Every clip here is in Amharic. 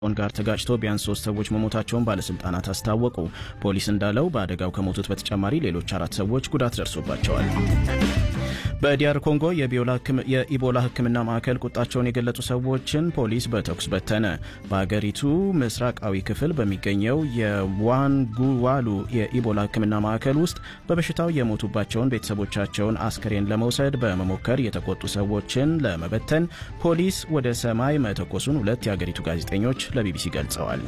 ን ጋር ተጋጭቶ ቢያንስ ሶስት ሰዎች መሞታቸውን ባለስልጣናት አስታወቁ። ፖሊስ እንዳለው በአደጋው ከሞቱት በተጨማሪ ሌሎች አራት ሰዎች ጉዳት ደርሶባቸዋል። በዲያር ኮንጎ የኢቦላ ሕክምና ማዕከል ቁጣቸውን የገለጹ ሰዎችን ፖሊስ በተኩስ በተነ። በአገሪቱ ምስራቃዊ ክፍል በሚገኘው የዋንጉዋሉ የኢቦላ ሕክምና ማዕከል ውስጥ በበሽታው የሞቱባቸውን ቤተሰቦቻቸውን አስከሬን ለመውሰድ በመሞከር የተቆጡ ሰዎችን ለመበተን ፖሊስ ወደ ሰማይ መተኮሱን ሁለት የአገሪቱ ጋዜጠኞች ለቢቢሲ ገልጸዋል።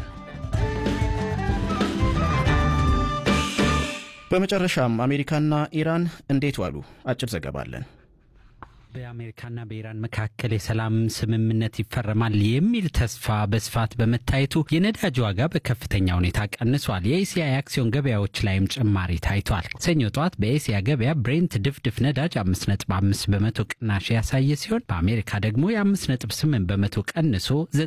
በመጨረሻም አሜሪካና ኢራን እንዴት ዋሉ? አጭር ዘገባ አለን። በአሜሪካና በኢራን መካከል የሰላም ስምምነት ይፈረማል የሚል ተስፋ በስፋት በመታየቱ የነዳጅ ዋጋ በከፍተኛ ሁኔታ ቀንሷል። የኤስያ የአክሲዮን ገበያዎች ላይም ጭማሪ ታይቷል። ሰኞ ጠዋት በኤስያ ገበያ ብሬንት ድፍድፍ ነዳጅ 5.5 በመቶ ቅናሽ ያሳየ ሲሆን በአሜሪካ ደግሞ የ5.8 በመቶ ቀንሶ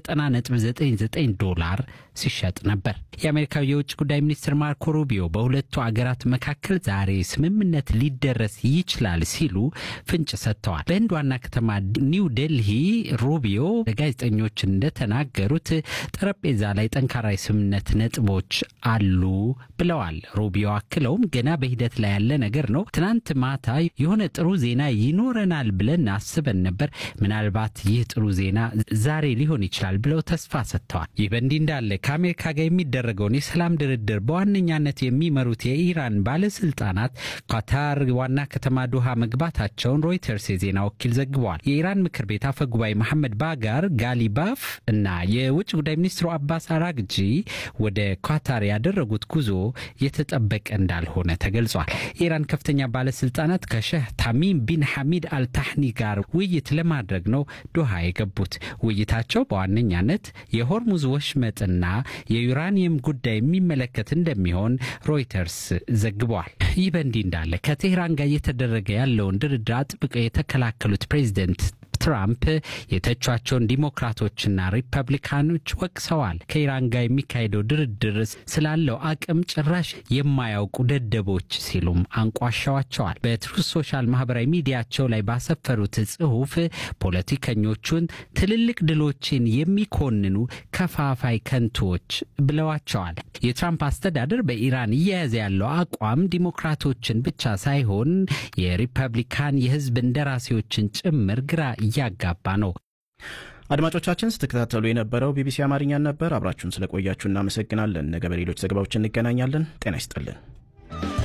90.99 ዶላር ሲሸጥ ነበር። የአሜሪካው የውጭ ጉዳይ ሚኒስትር ማርኮ ሩቢዮ በሁለቱ አገራት መካከል ዛሬ ስምምነት ሊደረስ ይችላል ሲሉ ፍንጭ ሰጥተዋል። በህንድ ዋና ከተማ ኒው ዴልሂ ሩቢዮ ለጋዜጠኞች እንደተናገሩት ጠረጴዛ ላይ ጠንካራ የስምምነት ነጥቦች አሉ ብለዋል። ሩቢዮ አክለውም ገና በሂደት ላይ ያለ ነገር ነው። ትናንት ማታ የሆነ ጥሩ ዜና ይኖረናል ብለን አስበን ነበር። ምናልባት ይህ ጥሩ ዜና ዛሬ ሊሆን ይችላል ብለው ተስፋ ሰጥተዋል። ይህ በእንዲህ እንዳለ ከአሜሪካ ጋር የሚደረገውን የሰላም ድርድር በዋነኛነት የሚመሩት የኢራን ባለስልጣናት ኳታር ዋና ከተማ ዶሃ መግባታቸውን ሮይተርስ የዜና ወኪል ዘግበዋል። የኢራን ምክር ቤት አፈ ጉባኤ መሐመድ ባጋር ጋሊባፍ እና የውጭ ጉዳይ ሚኒስትሩ አባስ አራግጂ ወደ ኳታር ያደረጉት ጉዞ የተጠበቀ እንዳልሆነ ተገልጿል። የኢራን ከፍተኛ ባለስልጣናት ከሼህ ታሚም ቢን ሐሚድ አልታህኒ ጋር ውይይት ለማድረግ ነው ዶሃ የገቡት። ውይይታቸው በዋነኛነት የሆርሙዝ ወሽመጥና የዩራኒየም ጉዳይ የሚመለከት እንደሚሆን ሮይተርስ ዘግቧል። ይህ በእንዲህ እንዳለ ከቴህራን ጋር እየተደረገ ያለውን ድርድር አጥብቀው የተከላከሉት ፕሬዚደንት ትራምፕ የተቿቸውን ዲሞክራቶችና ሪፐብሊካኖች ወቅሰዋል። ከኢራን ጋር የሚካሄደው ድርድር ስላለው አቅም ጭራሽ የማያውቁ ደደቦች ሲሉም አንቋሻዋቸዋል። በትሩዝ ሶሻል ማህበራዊ ሚዲያቸው ላይ ባሰፈሩት ጽሑፍ ፖለቲከኞቹን ትልልቅ ድሎችን የሚኮንኑ ከፋፋይ ከንቶች ብለዋቸዋል። የትራምፕ አስተዳደር በኢራን እየያዘ ያለው አቋም ዲሞክራቶችን ብቻ ሳይሆን የሪፐብሊካን የህዝብ እንደራሴዎችን ጭምር ግራ እያጋባ ነው። አድማጮቻችን ስትከታተሉ የነበረው ቢቢሲ አማርኛን ነበር። አብራችሁን ስለቆያችሁ እናመሰግናለን። ነገ በሌሎች ዘገባዎች እንገናኛለን። ጤና ይስጥልን።